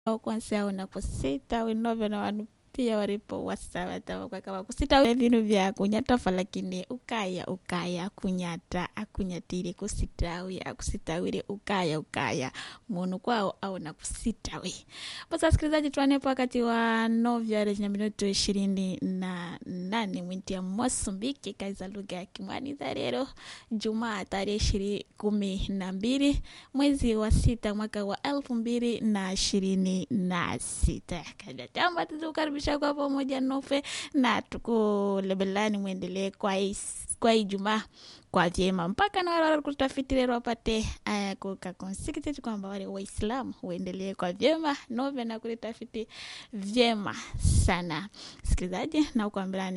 kwansi unaposita winove na wanu pia walipo wasawatawa kwa kama kusita vinu vya kunyatafa lakini ukaya ukaya kunyata akunyatire kusitawi akusitawire ukaya ukaya munu kwao au na kusitawi basi wasikilizaji tuanepo wakati wa novya na minuto ishirini na nane mwinti ya mosambiki kaza lugha ya kimwani za leo jumaa tarehe ishiri kumi na mbili mwezi wa sita mwaka wa elfu mbili na ishirini na sita kadatamba tuzukaribisha kwa pamoja nofe na tukulebelani mwendelee kwa is- kwa ijumaa kwa vyema mpaka na wale walikutafiti leo wapate uh, kukakonsikiteti kwamba wale waislamu uendelee kwa vyema nove na kulitafiti vyema sana sikilizaji na ukuambilani